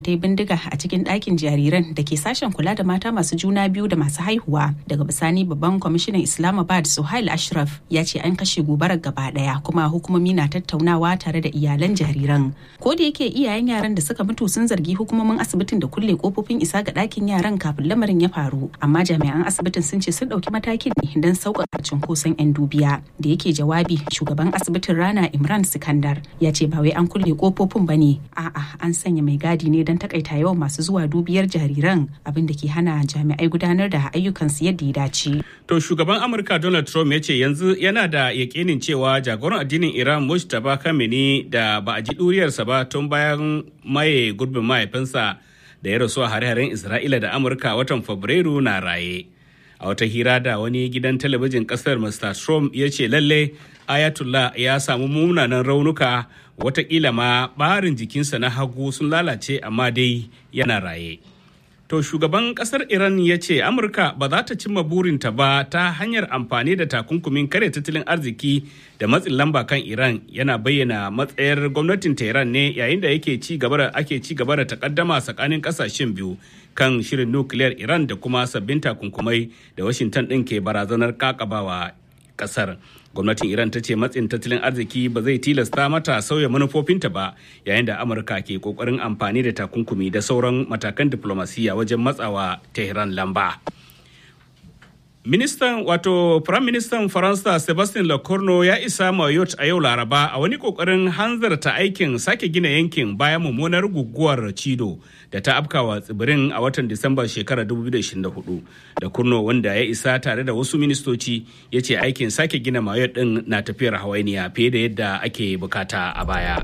ta yi bindiga a cikin ɗakin jariran da ke sashen kula da mata masu juna biyu da masu haihuwa daga bisani babban kwamishinan islamabad suhail ashraf ya ce an kashe gobarar gaba ɗaya kuma hukumomi na tattaunawa tare da iyalan jariran ko da yake iyayen yaran da suka mutu sun zargi hukumomin asibitin da kulle kofofin isa ga ɗakin yaran kafin lamarin ya faru amma jami'an asibitin sun ce sun ɗauki matakin ne don sauƙaƙa cunkoson 'yan dubiya da yake jawabi shugaban asibitin rana imran sikandar ya ce ba wai an kulle kofofin ba ne a'a an sanya mai gadi ne don takaita yawan masu zuwa dubiyar jariran abin da ke hana jami'ai gudanar da ayyukansu yadda ya dace. To shugaban Amurka Donald Trump ya ce yanzu yana da yakinin cewa jagoran addinin Iran Mujtaba Khamenei da ba a ji ɗuriyarsa ba tun bayan maye gurbin mahaifinsa da ya rasu a hare-haren Isra'ila da Amurka watan Fabrairu na raye. A wata hira da wani gidan talabijin kasar Mr. Trump ya ce lalle Ayatollah ya samu munanan raunuka watakila ma barin jikinsa na hagu sun lalace amma dai yana raye. To shugaban kasar Iran ya ce Amurka ba za ta cimma burinta ba ta hanyar amfani da takunkumin kare tattalin arziki da matsin lamba kan Iran yana bayyana matsayar gwamnatin Tehran ne yayin da yake ci gaba da ake ci gaba da takaddama tsakanin kasashen biyu kan shirin nukiliyar Iran da kuma sabbin takunkumai da Washington ɗin ke barazanar kakabawa kasar. gwamnatin iran ta ce matsin tattalin arziki ba zai tilasta mata sauya manufofinta ba yayin da amurka ke kokarin amfani da takunkumi da sauran matakan diplomasiya wajen matsawa tehran lamba ministan wato prime ministan faransa sebastien lecornu ya isa mayotte a yau laraba a wani kokarin hanzarta aikin sake gina yankin bayan mummunar guguwar cido da ta afkawa tsibirin a watan disambar shekarar 2024 da kurno wanda ya isa tare da wasu ministoci ya ce aikin sake gina mayotte din na tafiyar hawainiya fiye da yadda ake bukata a baya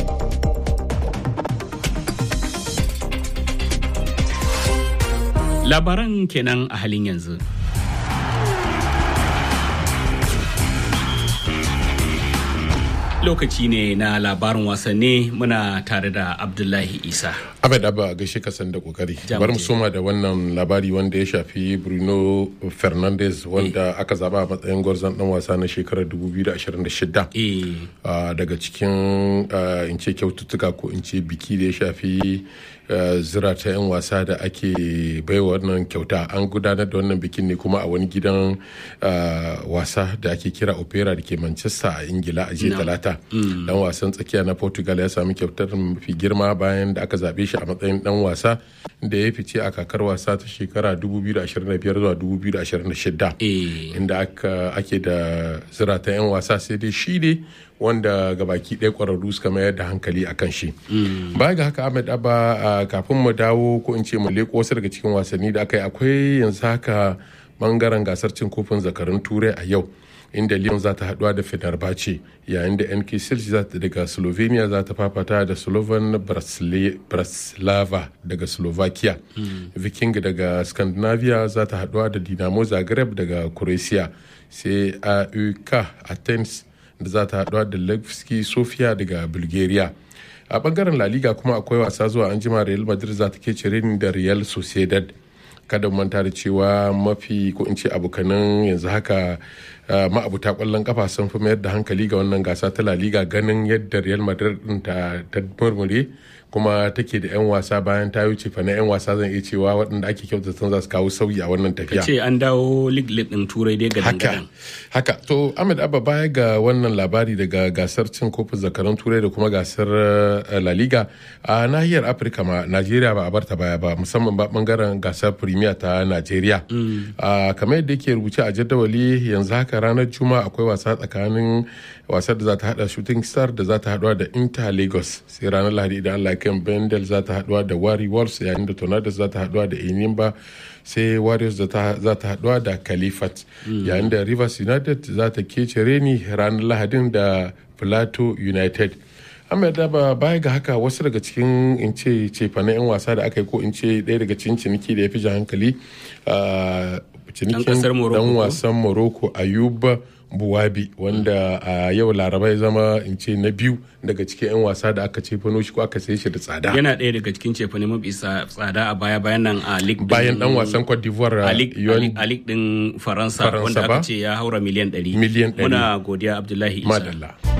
labaran kenan a halin yanzu lokaci ne na labarin wasanni muna tare da abdullahi isa abed abba gaishe kasan da kokari bari mu soma da wannan labari wanda ya shafi bruno fernandes wanda aka zaba a matsayin gwarzon dan wasa na shekarar 2026 daga cikin in ce kyaututtuka ko in ce biki da ya shafi zira ta 'yan wasa da ake baiwa wannan kyauta an gudanar da wannan bikin ne kuma a wani gidan wasa da ake kira opera da ke manchester a ingila a jiya talata dan wasan tsakiya na portugal ya sami kyautar mafi girma bayan da aka zaɓe shi a matsayin dan wasa da ya fice a kakar wasa ta shekara 2025 zuwa 2026 inda ake da zira ta 'yan wasa sai dai shi ne wanda gabaki ɗaya ƙwararru suka mayar da hankali a kan shi. Baya ga haka Ahmed Abba kafin mu dawo ko in ce mu leƙo wasu daga cikin wasanni da aka yi akwai yanzu haka bangaren gasar cin kofin zakarun turai a yau. inda Lyon za ta haduwa da Fenerbahce yayin da NK Silci daga Slovenia za ta fafata da Slovan Bratislava daga Slovakia. Viking daga Scandinavia za ta haduwa da Dinamo Zagreb daga Croatia sai AUK Athens da za ta haɗuwa da Levski Sofia daga Bulgaria. A bangaren La Liga kuma akwai wasa zuwa an jima Real Madrid za ta ke cire da Real Sociedad. Kada manta da cewa mafi ko in ce abokanan yanzu haka ma'abuta kwallon kafa sun fi mayar da hankali ga wannan gasa ta La Liga ganin yadda Real Madrid din ta murmure kuma take da 'yan wasa bayan ta wuce fa na 'yan wasa zan iya cewa waɗanda ake kyautata za su kawo sauyi a wannan tafiya. ce an dawo lig lig din turai dai gadan haka haka to Ahmed Abba baya ga wannan labari daga gasar cin kofin zakarun turai da kuma gasar La Liga a nahiyar Afirka ma Najeriya ba a barta baya ba musamman ba bangaren gasar Premier ta Najeriya. kamar yadda yake rubuce a jadawali yanzu haka ranar Juma'a akwai wasa tsakanin wasar da za ta hada Shooting Star da za ta haduwa da Inter Lagos sai ranar Lahadi idan Allah kan Bendel za ta haduwa da Wari Wolves yayin da Tornadoes za ta haduwa da Enyimba sai Warriors za ta haduwa da Califat yayin da Rivers United za ta kece reni ranar Lahadin da Plateau United. Ahmed Daba baya ga haka wasu daga cikin in ce cefanen 'yan wasa da aka yi ko in ce ɗaya daga cikin ciniki da ya fi jan hankali cinikin dan wasan Morocco Ayuba buwabi wanda a yau laraba ya zama in ce na biyu daga cikin 'yan wasa da aka ce shi ko aka sai shi da tsada yana ɗaya daga cikin cefane mafi tsada a baya bayan nan a lig bayan dan wasan cote d'ivoire a lig din faransa wanda aka ce ya haura miliyan 100 miliyan 100 muna godiya abdullahi isa madalla